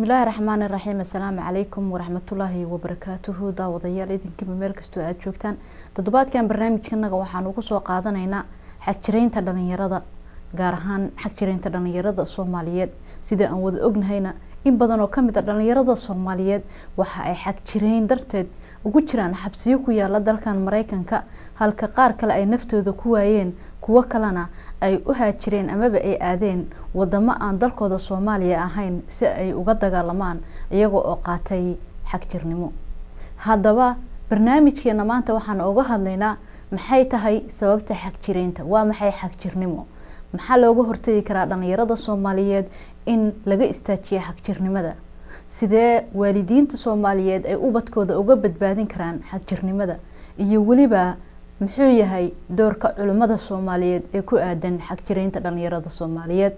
bismillaahi raxmaani raxiim assalaamu calaykum waraxmatullaahi wabarakaatuhu daawadayaal idinkiiba meel kastoo aada joogtaan toddobaadkan barnaamijkanaga waxaan ugu soo qaadanaynaa xagjiraynta dhalinyarada gaar ahaan xagjiraynta dhalinyarada soomaaliyeed sida aan wada ognahayna in badan oo kamid a dhalinyarada soomaaliyeed waxa ay xagjirayn darteed ugu jiraan xabsiyo ku yaala dalkan mareykanka halka qaar kale ay naftooda ku waayeen kuwo kalena ay u haajireen amaba ay aadeen wadamo aan dalkooda soomaaliya ahayn si ay uga dagaalamaan iyaga oo qaatay xagjirnimo haddaba barnaamijkeena maanta waxaan uga hadlaynaa maxay tahay sababta xagjiraynta waa maxay xagjirnimo maxaa looga hortagi karaa dhalinyarada soomaaliyeed in laga istaajiyo xagjirnimada sidee waalidiinta soomaaliyeed ay ubadkooda uga badbaadin karaan xagjirnimada iyo weliba muxuu yahay doorka culimmada soomaaliyeed ee ku aadan xagjiraynta dhalinyarada soomaaliyeed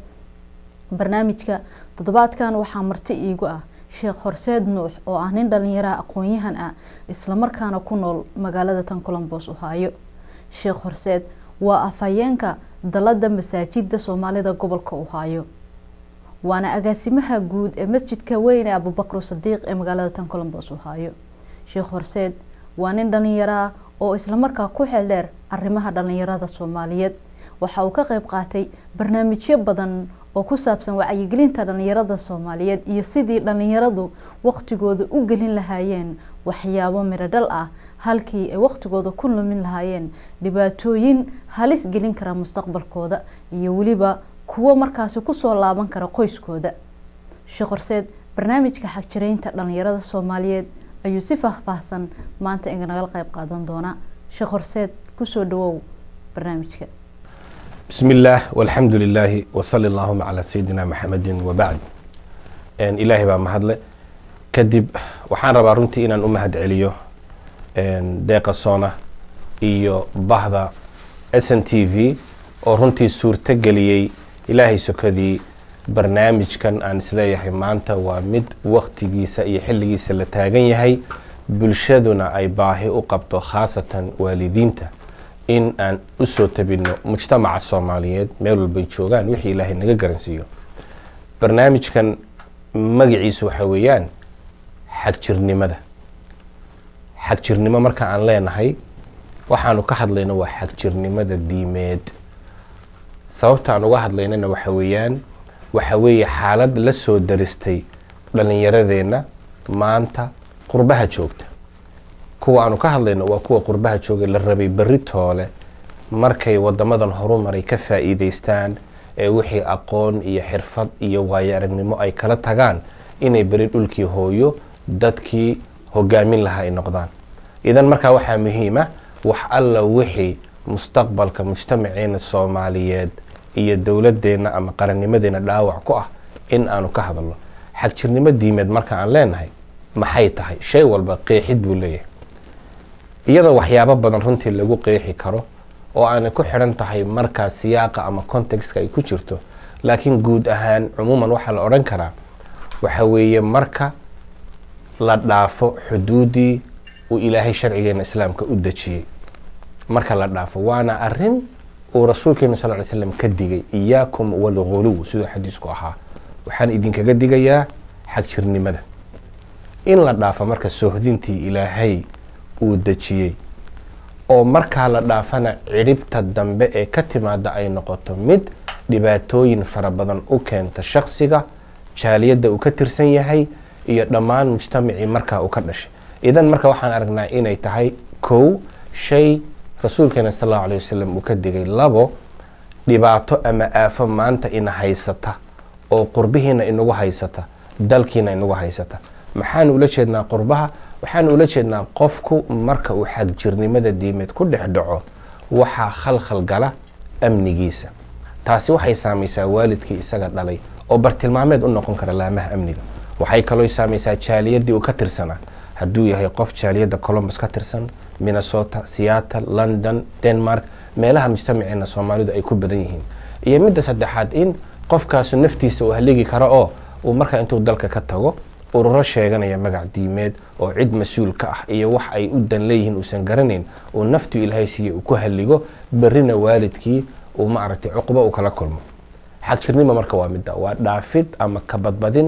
barnaamijka toddobaadkan waxaa marti iigu ah sheekh horseed nuux oo ah nin dhalinyaraha aqoon-yahan ah islamarkaana ku nool magaalada tan colombos ohaayo sheekh horseed waa afhayeenka dalada masaajida soomaalida gobolka ohaayo waana agaasimaha guud ee masjidka weyn ee abubakr sadiiq ee magaalada tan colombos ohaayo sheekh horseed waa nin dhalinyaraah oo islamarkaa ku xeeldheer arrimaha dhalinyarada soomaaliyeed waxa uu ka qeyb qaatay barnaamijyo badan oo ku saabsan wacyigelinta dhalinyarada soomaaliyeed iyo sidii dhalinyaradu waqtigooda u gelin lahaayeen waxyaabo mirodhal ah halkii ay waqtigooda ku lumin lahaayeen dhibaatooyin halis gelin kara mustaqbalkooda iyo weliba kuwo markaasi kusoo laaban kara qoyskooda sheekh horseed barnaamijka xagjiraynta dhalinyarada soomaaliyeed ayuu si faahfaahsan maanta inagala qeyb qaadan doonaa sheekh horseed kusoo dhawow barnaamijka bismi illaah walxamdu lilaahi wasali allahuma calaa sayidina maxamedin wabacd ilaahay baa mahadle kadib waxaan rabaa runtii inaan u mahad celiyo deeqa soona iyo bahda s n t v oo runtii suurto geliyey ilaahay sokadii barnaamijkan aan isleeyahay maanta waa mid waktigiisa iyo xilligiisa la taagan yahay bulshaduna ay baahi u qabto khaasatan waalidiinta in aan usoo tabino mujtamaca soomaaliyeed meel walbay joogaan wixii ilaahay naga garansiiyo barnaamijkan magaciisu waxa weeyaan xagjirnimada xagjirnimo marka aan leenahay waxaanu ka hadlayno waa xagjirnimada diimeed sababta aan uga hadlaynana waxa weeyaan waxa weeye xaalad la soo daristay dhalinyaradeenna maanta qurbaha joogta kuwa aanu ka hadlayno waa kuwa qurbaha jooga la rabay berri toole markay wadamadan horumaray ka faa-iideystaan ee wixii aqoon iyo xirfad iyo waayo aragnimo ay kala tagaan inay beri dhulkii hooyo dadkii hogaamin lahaa ay noqdaan idan markaa waxaa muhiima wax alla wixii mustaqbalka mujtamaceena soomaaliyeed iyo dowladeenna ama qarannimadeena dhaawac ku ah in aanu ka hadalno xagjirnimo diimeed marka aan leenahay maxay tahay shay walba qeexid buu leeyahay iyadoo waxyaabo badan runtii lagu qeexi karo oo aanay ku xidhan tahay markaa siyaaqa ama contextka ay ku jirto laakiin guud ahaan cumuuman waxaa la odhan karaa waxa weeye marka la dhaafo xuduudii uu ilaahay sharcigeena islaamka u dejiyey marka la dhaafo waana arin uu rasuulkeenu sal ly slam ka digay iyaakum walghuluw siduu xadiisku ahaa waxaan idinkaga digayaa xagjirnimada in la dhaafo marka soohdintii ilaahay uu dejiyey oo markaa la dhaafana cidhibta dambe ee ka timaada ay noqoto mid dhibaatooyin fara badan u keenta shaksiga jaaliyadda uu ka tirsan yahay iyo dhammaan mujtamacii markaa uu ka dhashay idan marka waxaan aragnaa inay tahay kow shay rasuulkeena sal allahu alay wasalam uu ka digay labo dhibaato ama aafo maanta ina haysata oo qurbihiina inagu haysata dalkiina inagu haysata maxaanu ula jeednaa qurbaha waxaanu ula jeednaa qofku marka uu xagjirnimada diimeed ku dhex dhaco waxaa khalkhal gala amnigiisa taasi waxay saamaysaa waalidkii isaga dhalay oo bartilmaameed u noqon kara laamaha amniga waxay kaloo saamaysaa jaaliyadii uu ka tirsanaa hadduu yahay qof jaaliyadda colombus ka tirsan minnesota seattle london denmark meelaha mujtamaceena soomaalidu ay ku badan yihiin iyo midda saddexaad in qofkaasu naftiisa uu haligi karo oo uu markaa intuu dalka ka tago ururo sheeganaya magac diimeed oo cid mas-uul ka ah iyo wax ay u dan leeyihiin uusan garanayn uu naftu ilaahay siiye uu ku halligo berrina waalidkii uu maaragtay cuqubo uu kala kulmo xagjirnimo marka waa midda waa dhaafid ama kabadbadin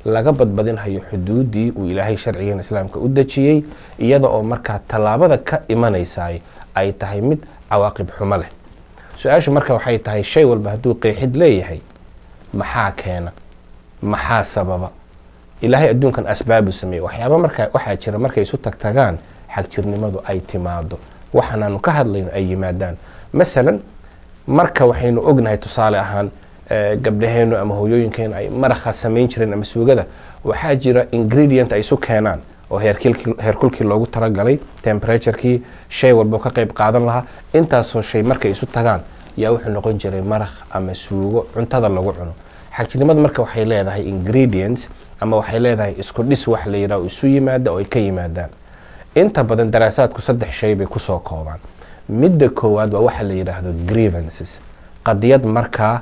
laga badbadinhayo xuduudii uu ilaahay sharcigan islaamka u dejiyey iyada oo markaa tallaabada ka imanaysaay ay tahay mid cawaaqib xumo leh su-aashu marka waxay tahay shay walba hadduu qeexid leeyahay maxaa keena maxaa sababa ilaahay adduunkan asbaabu sameeye waxyaaba markaa waxaa jira markay isu tagtagaan xagjirnimadu ay timaado waxaanaanu ka hadlayno ay yimaadaan masalan marka waxaynu ognahay tusaale ahaan gabdhaheenu ama hooyooyinkeenu ay maraqa samayn jireen ama suugada waxaa jira ingredient ay isu keenaan oo heerkulkii loogu talagalay temperaturekii shay walbo ka qayb qaadan lahaa intaasoo shay markay isu tagaan yaa wuxuu noqon jiray maraq ama suugo cuntada lagu cuno xagjirnimadu marka waxay leedahay ingredients ama waxay leedahay isku dhis wax la yidhaha isu yimaada oo ay ka yimaadaan inta badan daraasaadku saddex shay bay kusoo koobaan midda koowaad waa waxa la yidhaahdo grievances qadiyad markaa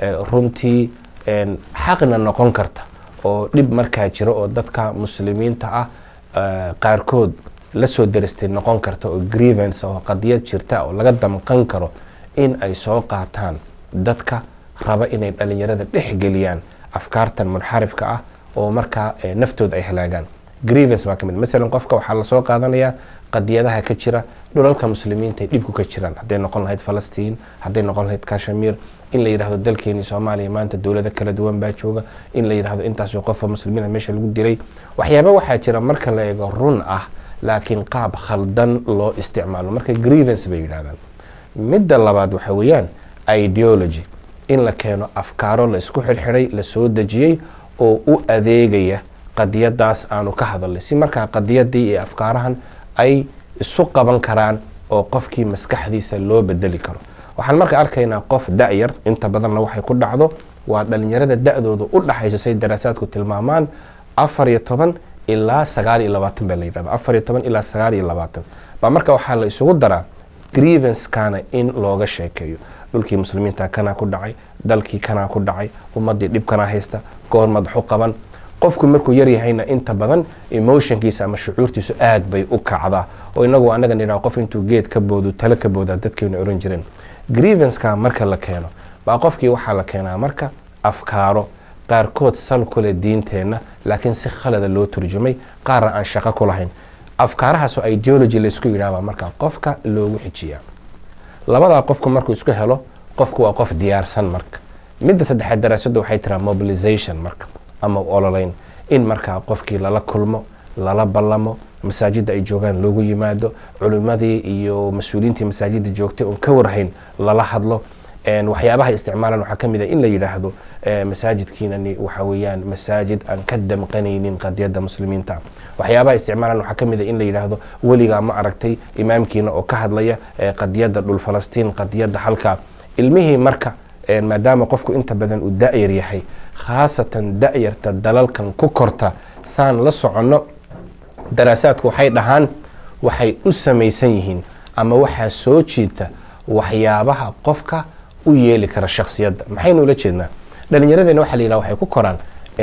runtii xaqna noqon karta oo dhib markaa jira oo dadka muslimiinta ah qaarkood la soo daristay noqon karta oo grievance oo qadiyad jirta oo laga damqan karo in ay soo qaataan dadka raba inay dhalinyarada dhexgeliyaan afkaartan munxarifka ah oo markaa naftooda ay halaagaan grievance baa ka mid masalan qofka waxaa lasoo qaadanayaa qadiyadaha ka jira dhulalka muslimiinta ay dhibku ka jiraan hadday noqon lahayd falastiin hadday noqon lahayd kashmir in la yidhahdo dalkeeni soomaaliya maanta dowlado kala duwan baa jooga in la yidhahdo intaasoo qofa muslimiina meesha lagu dilay waxyaaba waxaa jira marka la eego run ah laakiin qaab khaldan loo isticmaalo marka grievance bay yidhahdaan midda labaad waxa weeyaan ideology in la keeno afkaaro la isku xirxiday la soo dejiyey oo u adeegaya qadiyadaas aanu ka hadalnay si markaa qadiyadii iyo afkaarahan ay isu qaban karaan oo qofkii maskaxdiisa loo bedeli karo waxaan marka arkaynaa qof da-yar inta badanna waxay ku dhacdo waa dhalinyarada da-dooda u dhaxayso say daraasaadku tilmaamaan afar iyo toban ilaa sagaal iyo labaatan baa la yidhahda afar iyo toban ilaa sagaal iyo labaatan baa marka waxaa la isugu daraa grievancekana in looga sheekeeyo dhulkii muslimiinta kanaa ku dhacay dalkii kanaa ku dhacay ummadii dhibkanaa haysta goor madaxu qaban qofku markuu yaryahayna inta badan emotionkiisa ama shucuurtiisu aad bay u kacdaa oo inagu anaga nidhaha qof intuu geed ka boodo talo ka boodaa dadkeenu oran jireen grievanceka marka la keeno baa qofkii waxaa la keenaa marka afkaaro qaarkood sal kule diinteenna laakiin si khalada loo turjumay qaarna aan shaqo ku lahayn afkaarahaasoo ideology laysku yidhaahbaa marka qofka loogu xijiyaa labadaa qofku markuu isku helo qofku waa qof diyaarsan marka midda saddexaad daraasadda waxay tiraa mobilization marka ama ololeyn in markaa qofkii lala kulmo lala ballamo masaajidda ay joogaan loogu yimaado culimmadii iyo mas-uuliyiintii masaajidda joogtay oon ka warhayn lala hadlo waxyaabaha isticmaalan waxaa ka mid a in la yidhaahdo masaajidkiinani waxa weeyaan masaajid aan ka damqanaynin qadiyadda muslimiinta waxyaabaha isticmaalan waxaa ka mid a in la yidhaahdo weligaa ma aragtay imaamkiina oo ka hadlaya qadiyadda dhul falastiin qadiyadda halkaa ilmihii marka maadaama qofku inta badan uu da-yar yahay khaasatan da-yarta dalalkan ku korta saan la soconno daraasaadku waxay dhahaan waxay u samaysan yihiin ama waxaa soo jiita waxyaabaha qofka u yeeli kara shaksiyadda maxaynu ula jeednaa dhalinyaradeenna waxa la yidhaha waxay ku koraan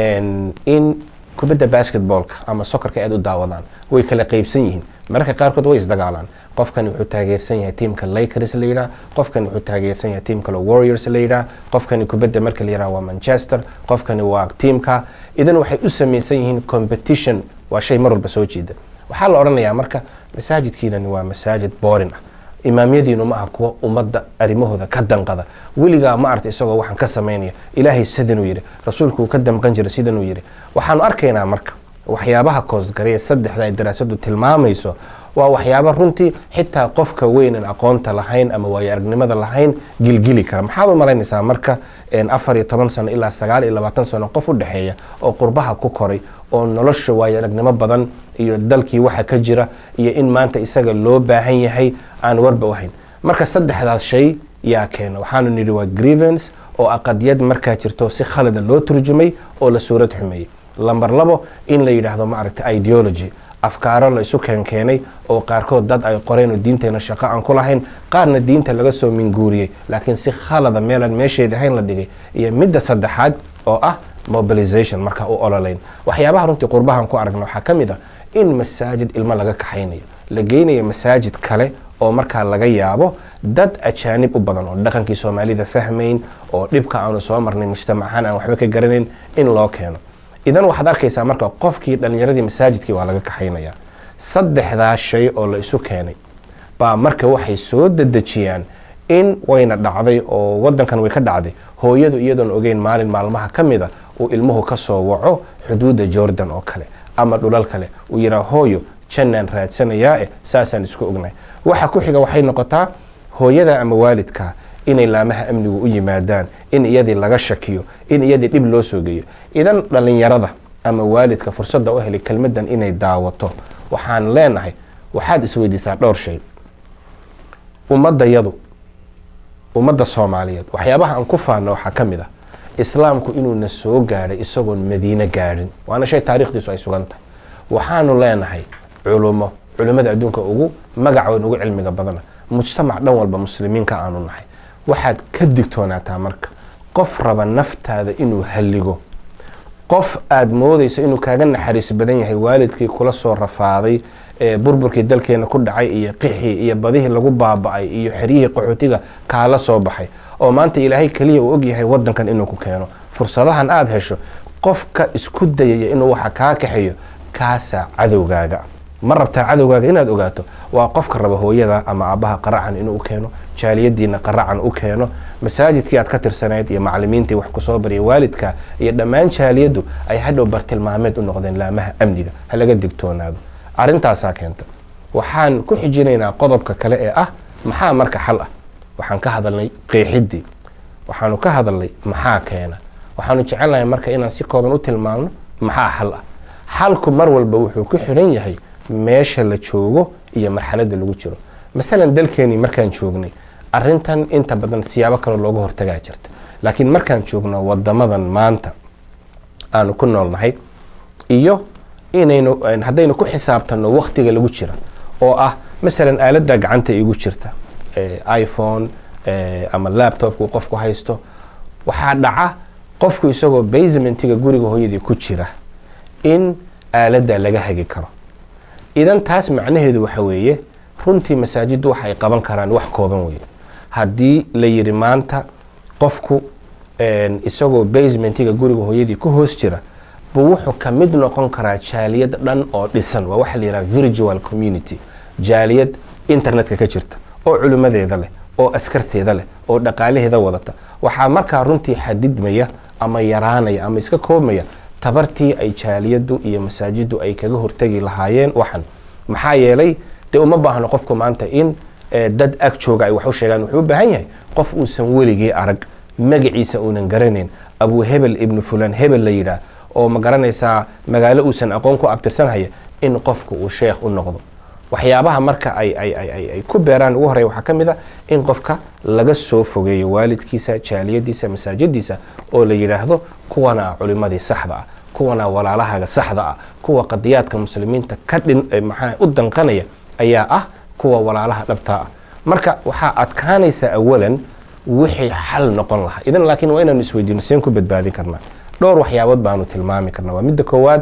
in kubadda basketballka ama sokorka aad u daawadaan way kala qeybsan yihiin mararka qaarkood way isdagaalaan qofkani wuxuu taageersan yahay tiamka lakers la yidhaha qofkani wuxuu taageersan yahay tiam kale warriors la yidhaha qofkani kubadda marka la yidhaha waa manchester qofkani waa tiamka idan waxay u samaysan yihiin competition waa shay mar walba soo jeeda waxaa la odhanayaa marka masaajidkiinani waa masaajid boorin ah imaamyadiinu ma aha kuwa ummadda arrimahooda ka danqada weligaa ma arta isagoo waxaan ka samaynaya ilaahay sidanuu yidhi rasuulku uu ka damqan jira sidanuu yidhi waxaanu arkaynaa marka waxyaabaha koosgaraya saddexda ay daraasadu tilmaamayso waa waxyaaba runtii xitaa qofka weynan aqoonta lahayn ama waayo aragnimada lahayn gilgili kara maxaad u malaynaysaa marka afar iyo toban sano ilaa sagaal iyo labaatan sano qof u dhexeeya oo qurbaha ku koray oo nolosha waayo aragnimo badan iyo dalkii waxa ka jira iyo in maanta isaga loo baahan yahay aan warba u hayn marka saddexdaas shay yaa keena waxaanu nidhi waa grievance oo aqadiyad markaa jirto si khalada loo turjumay oo la suurad xumeeyey lamber labo in la yidhaahdo maaragta ideology afkaaro la isu keenkeenay oo qaarkood dad ay qoreen oo diinteena shaqo aan ku lahayn qaarna diinta laga soo minguuriyey laakiin si khalada meelaan meesheedii ahayn la dhigay iyo midda saddexaad oo ah mobilization markaa u ololeyn waxyaabaha runtii qurbahan ku aragna waxaa ka mid a in masaajid ilmo laga kaxaynayo la geynayo masaajid kale oo markaa laga yaabo dad ajaanib u badan oo dhaqankii soomaalida fahmayn oo dhibka aanu soo marnay mujtamac ahaan aan waxba ka garanayn in loo keeno idan waxaad arkaysaa marka qofkii dhallinyaradii masaajidkii waa laga kaxaynayaa saddexdaa shay oo la isu keenay baa marka waxay soo dedejiyaan in wayna dhacday oo wadankan way ka dhacday hooyadu iyadoon ogeyn maalin maalmaha ka mida uu ilmuhu ka soo waco xuduudda jordan oo kale ama dhulal kale uu yidhaa hooyo jannaan raadsanayaa eh saasaan isku ognahay waxa ku xiga waxay noqotaa hooyada ama waalidka inay laamaha amnigu u yimaadaan in iyadii laga shakiyo in iyadii dhib loo soo geeyo idan dhallinyarada ama waalidka fursadda u helay kelmaddan inay daawato waxaan leenahay waxaad isweydiisaa dhowr shay ummadayadu ummadda soomaaliyeed waxyaabaha aan ku faanno waxaa ka mid ah islaamku inuuna soo gaadhay isagoon madiine gaadhin waana shay taarikhdiisu ay sugan tahay waxaanu leenahay culummo culimmada adduunka ugu magac weyn ugu cilmiga badana mujtamac dhan walba muslimiinka aanu nahay waxaad ka digtoonaataa marka qof raba naftaada inuu halligo qof aada moodayso inuu kaaga naxariis badan yahay waalidkii kula soo rafaaday ee burburkii dalkeena ku dhacay iyo qixii iyo badihii lagu baaba-ay iyo xeryihii qaxootiga kaala soo baxay oo maanta ilaahay keliya uu ogyahay wadankan inuu ku keeno fursadahan aada hesho qofka isku dayaya inuu waxa kaa kaxeeyo kaasaa cadowgaaga ma rabtaa cadowgaaga inaad ogaato waa qofka raba hooyada ama aabbaha qaracan inuu u keeno jaaliyadiina qaracan u keeno masaajidkii aad ka tirsanayd iyo macalimiintii wax kusoo barya waalidka iyo dhammaan jaaliyaddu ay hadhow bartilmaameed u noqdeen laamaha amniga ha laga digtoonaado arrintaasaa keenta waxaan ku xijinaynaa qodobka kale ee ah maxaa marka xal ah waxaan ka hadalnay qeexidii waxaanu ka hadalnay maxaa keena waxaanu jecelnahay marka inaan si kooban u tilmaamno maxaa xal ah xalku mar walba wuxuu ku xidhan yahay meesha la joogo iyo marxaladda lagu jiro masalan dalkeenii markaan joognay arintan inta badan siyaabo kaloo looga hortagaa jirta laakiin markaan joogno wadamadan maanta aanu ku noolnahay iyo inaynu haddaynu ku xisaabtanno waktiga lagu jira oo ah masalan aaladda gacanta igu jirta iphone ama laptopku qofku haysto waxaa dhaca qofku isagoo basementiga guriga hooyadii ku jira in aaladda laga hagi karo idan taas macnaheedu waxa weeye runtii masaajiddu waxa ay qaban karaan wax kooban weeye haddii la yidhi maanta qofku isagoo basementiga guriga hooyadii ku hoos jira buu wuxuu ka mid noqon karaa jaaliyad dhan oo dhisan waa waxa la yidhaha virtual community jaaliyad internetka ka jirta oo culimmadeeda leh oo askarteeda leh oo dhaqaalaheeda wadata waxaa markaa runtii xadidmaya ama yaraanaya ama iska koobmaya tabartii ay jaaliyaddu iyo masaajiddu ay kaga hortegi lahaayeen waxan maxaa yeelay dee uma baahno qofku maanta in dad ag jooga ay wax u sheegaan wuxuu u baahan yahay qof uusan weligii arag magaciisa uunan garanayn abu hebel ibnu fulan hebel la yidhaah oo ma garanaysaa magaalo uusan aqoon ku abtirsanhaya in qofku uu sheekh u noqdo waxyaabaha marka ay ay ku beeraan ugu horreya waxaa ka mid a in qofka laga soo fogeeyo waalidkiisa jaaliyadiisa masaajiddiisa oo la yidhaahdo kuwana ah culimadii saxda ah kuwana walaalahaga saxda ah kuwa qadiyaadka muslimiinta ka dhin maxaa u danqanaya ayaa ah kuwa walaalaha dhabtaa ah marka waxaa adkaanaysa awalan wixii xal noqon lahaa idan laakiin waa inaanu isweydiino seen ku badbaadin karnaa dhowr waxyaabood baanu tilmaami karnaa waa midda koowaad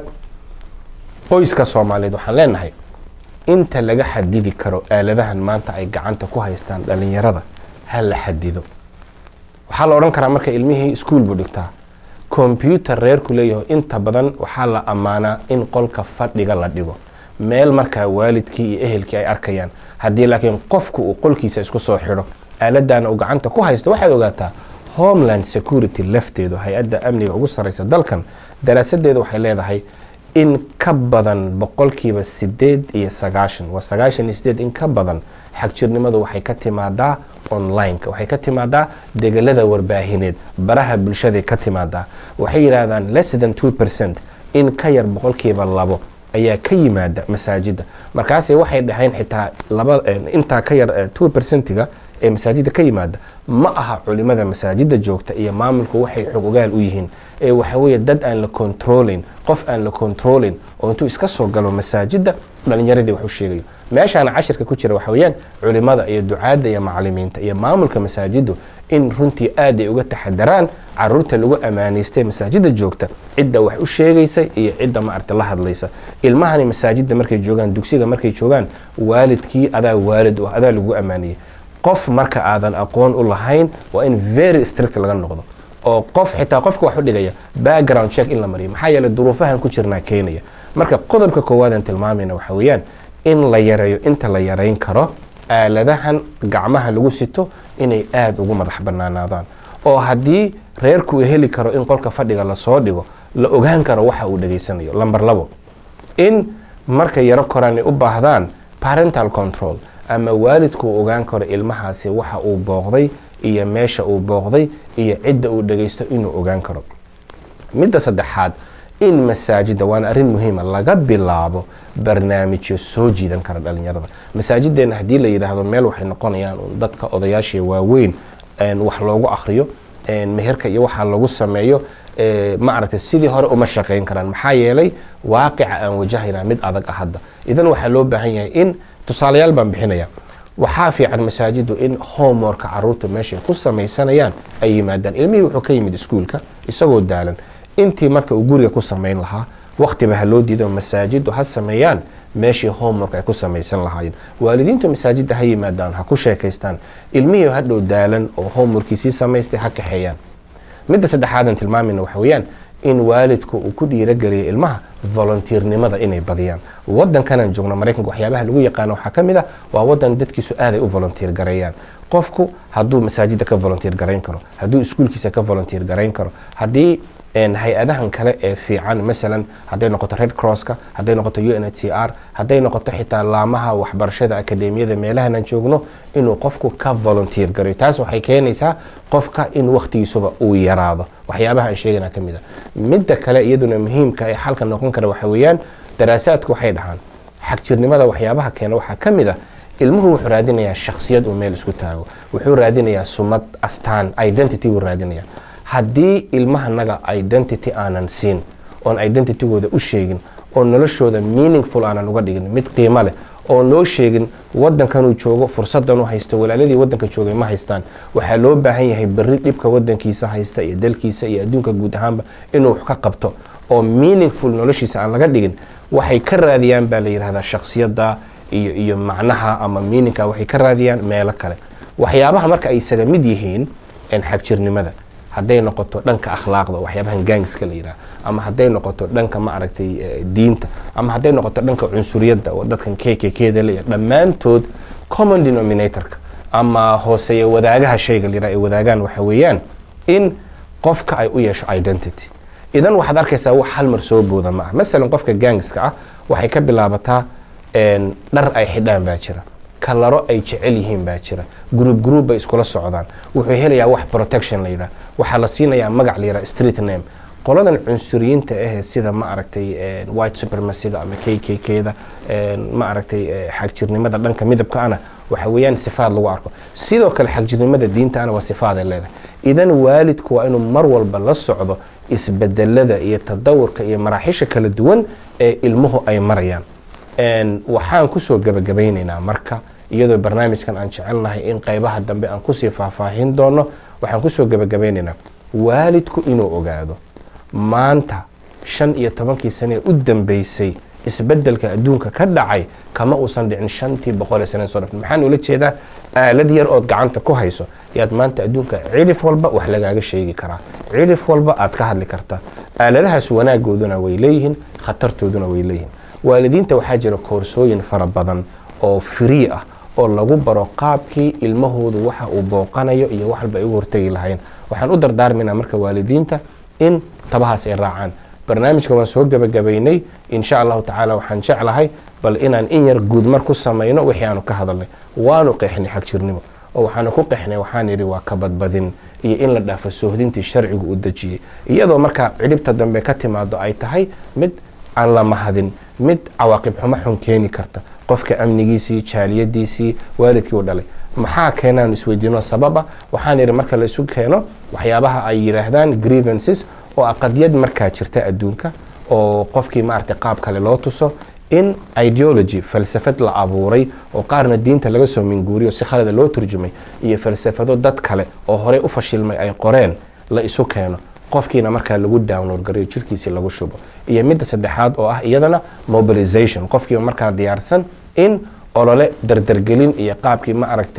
qoyska soomaaliyeed waxaan leenahay inta laga xadidi karo aaladahan maanta ay gacanta ku haystaan dhalinyarada ha la xadido waxaa la odhan karaa marka ilmihii iskuol buu dhigtaa kombyuutar reerku leeyaho inta badan waxaa la ammaanaa in qolka fadhiga la dhigo meel markaa waalidkii iyo ehelkii ay arkayaan haddii laakiin qofku uu qolkiisa isku soo xidho aaladana uu gacanta ku haysto waxaad ogaataa homeland security lafteedu hay-adda amniga ugu sarreysa dalkan daraasadeedu waxay leedahay in ka badan boqolkiiba sideed iyo sagaashan waa sagaashan iyo sideed in ka badan xagjirnimadu waxay ka timaadaa onlineka waxay ka timaadaa degelada warbaahineed baraha bulshaday ka timaadaa waxay yidhaahdaan less than two percent in ka yar boqolkiiba labo ayaa ka yimaada masaajidda markaase waxay dhaheen xitaa laba intaa ka yar two percentiga ee masaajidda ka yimaada ma aha culimada masaajidda joogta iyo maamulku waxay xog ogaal u yihiin ee waxa weeye dad aan la controlayn qof aan la controlayn oo intuu iska soo galo masaajidda dhalinyaradii wax u sheegayo meeshaana cashirka ku jira waxa weeyaan culimada iyo ducaadda iyo macalimiinta iyo maamulka masaajiddu in runtii aad ay uga taxadaraan caruurta lagu ammaanaystay masaajidda joogta cidda wax u sheegaysa iyo cidda maarta la hadlaysa ilmahani masaajidda markay joogaan dugsiga markay joogaan waalidkii adaa waalid u adaa lagu ammaanayay qof marka aadan aqoon u lahayn waa in very strict laga noqdo oo qof xitaa qofka wax u dhigaya background check in la mariyo maxaa yeeley duruufahan ku jirnaa keenaya marka qodobka koowaad aan tilmaamayna waxa weeyaan in la yareeyo inta la yareyn karo aaladahan gacmaha lagu sito inay aada ugu madax banaanaadaan oo haddii reerku uu heli karo in qolka fadhiga lasoo dhigo la ogaan karo waxa uu dhegaysanayo lamber labo in markay yaro koraan ay u baahdaan parental control ama waalidku uu ogaan karo ilmahaasi waxa uu booqday iyo meesha uu booqday iyo cidda uu dhegaysto inuu ogaan karo midda saddexaad in masaajidda waana arrin muhiima laga bilaabo barnaamijyo soo jiidan kara dhalinyarada masaajideenna haddii la yidhaahdo meel waxay noqonayaan un dadka odayaasha waaweyn wax loogu akhriyo meherka iyo waxaa lagu sameeyo ma aragtay sidii hore uma shaqayn karaan maxaa yeelay waaqica aan wajahayna mid adag ah hadda idan waxaa loo baahan yahay in tusaalayaal baan bixinaya waxaa fiican masaajiddu in homeworka caruurta meeshay ku samaysanayaan ay yimaadaan ilmihii wuxuu ka yimid iskuulka isagoo daalan intii marka uu guriga ku samayn lahaa waqtiba ha loo diido masaajiddu ha sameeyaan meeshii homework ay ku samaysan lahaayeen waalidiintu masaajidda ha yimaadaan ha ku sheekaystaan ilmihii hadhow daalan oo homeworkiisii samaystay ha kaxeeyaan midda saddexaadan tilmaamayna waxa weeyaan in waalidku uu ku dhiirageliyo ilmaha volunteernimada inay badiyaan wadankanan joogno maraykanka waxyaabaha lagu yaqaano waxaa ka mid ah waa wadan dadkiisu aaday u volunteer gareeyaan qofku hadduu masaajidda ka volunteer garayn karo hadduu iskuulkiisa ka volunteer garayn karo haddii hay-adahan kale ee fiican masalan hadday noqoto red crosska hadday noqoto u n h c r hadday noqoto xitaa laamaha waxbarashada akademiyada meelahanan joogno inuu qofku ka volunteer garayo taas waxay keenaysaa qofka in wakhtigiisuba uu yaraado waxyaabaha aan sheegana ka mid a midda kale iyaduna muhiimka ee xalka noqon kara waxa weeyaan daraasaadku waxay dhahaan xagjirnimada waxyaabaha keena waxaa ka mid a ilmuhu wuxuu raadinayaa shaksiyad uu meel isku taago wuxuu raadinayaa sumad astaan identity buu raadinayaa haddii ilmahanaga identity aanan siin oon identitygooda u sheegin oo noloshooda meaningful aanan uga dhigin mid qiimo leh oon loo sheegin wadankanuu joogo fursadanuu haysto walaaladii wadanka joogay ma haystaan waxaa loo baahan yahay berri dhibka wadankiisa haysta iyo dalkiisa iyo adduunka guud ahaanba inuu wax ka qabto oo meaningful noloshiisa aan laga dhigin waxay ka raadiyaan baa la yidhahdaa shaksiyadda iyo iyo macnaha ama meaningka waxay ka raadiyaan meelo kale waxyaabaha marka ay isaga mid yihiin xagjirnimada hadday noqoto dhanka akhlaaqda waxyaabahan gaangiska la yidhaha ama hadday noqoto dhanka ma aragtay diinta ama hadday noqoto dhanka cunsuriyadda oo dadkan k k kda leeyahay dhammaantood common denominatorka ama hooseeya wadaagaha shayga la yidhaha ay wadaagaan waxa weeyaan in qofka ay u yeesho identity idan waxaad arkaysaa wax hal mar soo booda ma ah masalan qofka gaangiska ah waxay ka bilaabataa dhar ay xidhaan baa jira kalaro ay jecel yihiin baa jira gruub gruub bay iskula socdaan wuxuu helayaa wax protection la yidhaha waxaa la siinayaa magac la yidhaha street name qoladan cunsuriyiinta ahee sida ma aragtay white supremacyga ama k k kda ma aragtay xagjirnimada dhanka midabka ana waxa weeyaan sifaad lagu arko sidoo kale xagjirnimada diinta ana waa sifaaday leedahay idan waalidku waa inuu mar walba la socdo isbedelada iyo tadawurka iyo maraaxiisha kala duwan ee ilmuhu ay marayaan waxaan kusoo gabagabaynaynaa marka iyadoo barnaamijkan aan jecelnahay in qaybaha dambe aan kusii faahfaahin doono waxaan kusoo gabagabaynaynaa waalidku inuu ogaado maanta shan iyo tobankii sane ee u dambeysay isbedelka adduunka ka dhacay kama uusan dhicin shantii boqol ee sane soo dhafn maxaan ula jeedaa aalad yar ood gacanta ku hayso yaad maanta adduunka cidhif walba wax lagaaga sheegi karaa cidhif walba aad ka hadli kartaa aaladahaas wanaagooduna way leeyihiin khatartooduna way leeyihiin waalidiinta waxaa jira koorsooyin fara badan oo free ah oo lagu baro qaabkii ilmahoodu waxa uu booqanayo iyo wax walba ay ugu hortegi lahayn waxaan u dardaarmaynaa marka waalidiinta in tabahaas ay raacaan barnaamijka waan soo gebagabaynay insha allahu tacaala waxaan jeclahay bal inaan in yar guudmar ku samayno wixii aanu ka hadalnay waanu qeexnay xagjirnimo oo waxaanu ku qeexnay waxaan yidhi waa kabadbadin iyo in la dhaafo soohdintii sharcigu u dejiyey iyadoo markaa cidhibta dambe ka timaado ay tahay mid aan la mahadin mid cawaaqib xumo xun keeni karta qofka amnigiisii jaaliyadiisii waalidkii u dhalay maxaa keenaanu isweydiino sababa waxaan yidhi marka la isu keeno waxyaabaha ay yidhaahdaan grievances oo aqadyad markaa jirta adduunka oo qofkii maaragtay qaab kale loo tuso in ideology falsafad la abuuray oo qaarna diinta laga soo minguuriyo si khalada loo turjumay iyo falsafado dad kale oo horey u fashilmay ay qoreen la isu keeno qofkiina markaa lagu download garayo jirkiisii lagu shubo iyo midda saddexaad oo ah iyadana mobilization qofkiiba markaa diyaarsan in olole dardargelin iyo qaabkii ma aragtay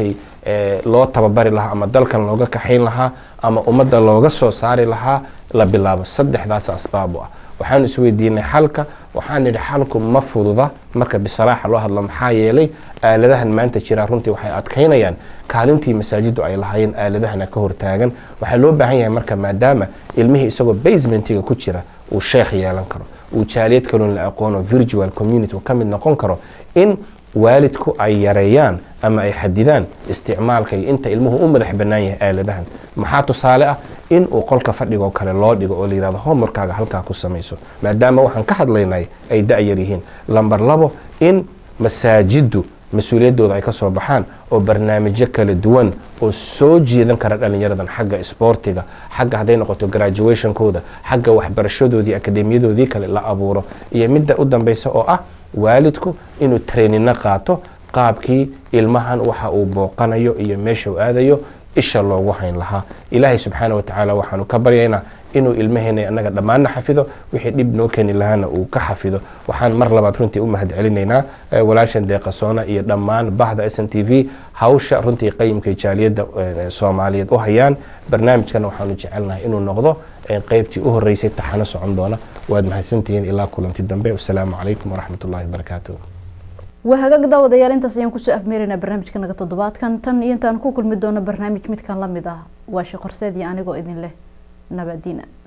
loo tababari lahaa ama dalkan looga kaxayn lahaa ama ummadda looga soo saari lahaa la bilaabo saddexdaas asbaab u ah waxaanu isweydiinay xalka waxaan nidhi xalku ma fududa marka bisalaaxa loo hadlo maxaa yeelay aaladahan maanta jira runtii waxay adkaynayaan kaalintii masaajiddu ay lahaayeen aaladahana ka hortaagan waxaa loo baahan yahay marka maadaama ilmihii isagoo basementiga ku jira uu sheekh yeelan karo uu jaaliyad kaloon la aqoono virtual community uu ka mid noqon karo in waalidku ay yareeyaan ama ay xadidaan isticmaalka iyo inta ilmuhu u madax bannaan yahay aaladahan maxaa tusaale ah in uu qolka fadhigoo kale loo dhigo oo la yihahdo homeworkaaga halkaa ku samayso maadaama waxaan ka hadlaynay ay da-yar yihiin lamber labo in masaajiddu mas-uuliyaddooda ay ka soo baxaan oo barnaamijyo kala duwan oo soo jeedan kara dhallinyaradan xagga isboortiga xagga hadday noqoto graduationkooda xagga waxbarashadoodii akademiyadoodii kale la abuuro iyo midda u dambeysa oo ah waalidku inuu traininno qaato qaabkii ilmahan waxa uu booqanayo iyo meesha uu aadayo isha loogu hayn lahaa ilaahay subxaana wa tacaala waxaanu ka baryaynaa inuu ilmaheena annaga dhammaanna xafido wixii dhib noo keeni lahaana uu ka xafido waxaan mar labaad runtii u mahad celinaynaa walaashan deeqasoona iyo dhammaan bahda s n t v hawsha runtii qayimkay jaaliyadda soomaaliyeed u hayaan barnaamijkana waxaanu jecelnahay inuu noqdo qeybtii u horeysay taxano socon doona waad mahadsantihiin ilaa kulanti dambe wasalaamu calaykum waraxmat ullahi wabarakaatu waa hagaag daawadayaal intaas ayaan kusoo afmeeraynaa barnaamijka naga toddobaadkan tan iyo intaan ku kulmi doono barnaamij midkan la mid ah waa sheekh horseed iyo anigoo idin leh nabadiina